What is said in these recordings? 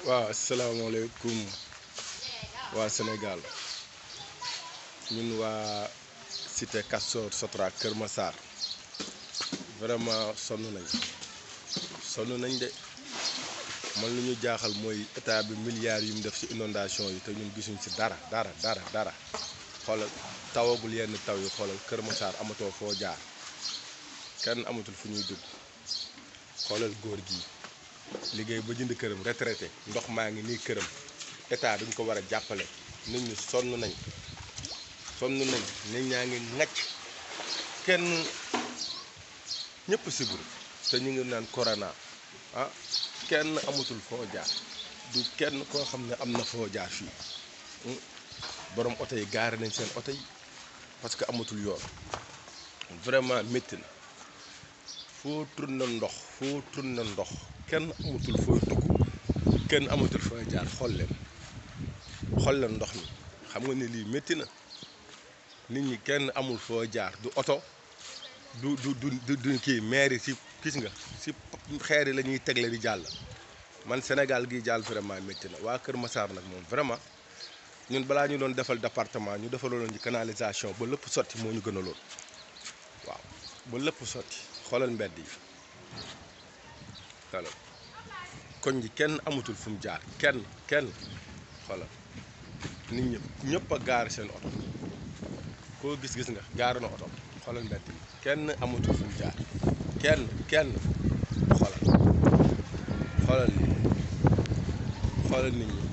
waaw asalaamaaleykum waa Sénégal ñun waa cité Castor Sotra Kër Massar vraiment sonn nañ sonn nañ de man lu ñu jaaxal mooy état bi milliards yu mu def ci inondation yi te ñun gisuñ ci dara dara dara dara xoolal tawagul yenn taw yi xoolal Kër Massar amatoo foo jaar kenn amatul fu ñuy dugg xoolal góor gi liggéey ba jënd këram retraité ndox maa ngi nii këram état dañ ko war a jàppale nit ñi sonn nañ sonn nañ nit ñaa ngi ŋacc kenn ñëpp siburu te ñu ngi naan corona ah kenn amatul foo jaar du kenn koo xam ne am na foo jaar fii borom oto yi gaare nañ seen oto yi parce que amatul yoon vraiment métti na foo tourné ndox foo tourné ndox kenn amatul fooy dugg kenn amatul fooy jaar xool leen xool leen ndox mi xam nga ne lii métti na nit ñi kenn amul foo jaar du oto du du du du kii maire yi si gis nga si xeer yi la ñuy tegle di jàll man Sénégal gi jàll vraiment métti na waa Kër Massar nag moom vraiment ñun balaa ñu doon defal département ñu defaloon ci canalisation ba lépp sotti moo ñu gënaloon waaw ba lépp sotti xoolal mbedd yi xoolal koñ ji kenn amatul fu mu jaar kenn kenn xoolal nit ñi ñëpp a gaar seen oto koo gis-gis nga gaar na oto xoolal mbedd yi kenn amatul fu mu jaar kenn kenn xoolal xoolal lii xoolal nit ñi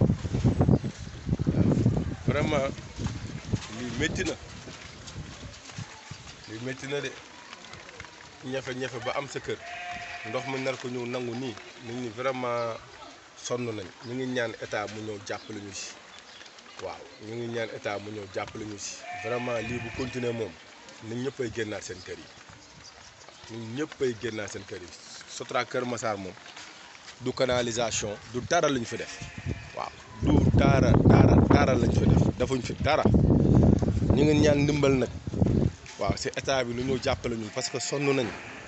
vraiment lii métti na lii métti na de ñafe-ñafe ba am sa kër ndox mi nar ko ñëw nangu nii nit ñi vraiment sonn nañ ñu ngi ñaan état mu ñëw jàppale ñu si waaw ñu ngi ñaan état mu ñëw jàppale ñu si vraiment lii bu continuer moom nit ñëpp ay génnaat seen kër yi nit ñëpp ay génnaat seen kër yi Sotra Kër Massar moom du canalisation du dara lañ fi def waaw du dara dara dara lañ fi def defuñ fi dara ñu ngi ñaan ndimbal nag waaw si état bi lu ñëw jàppale ñu parce que sonn nañ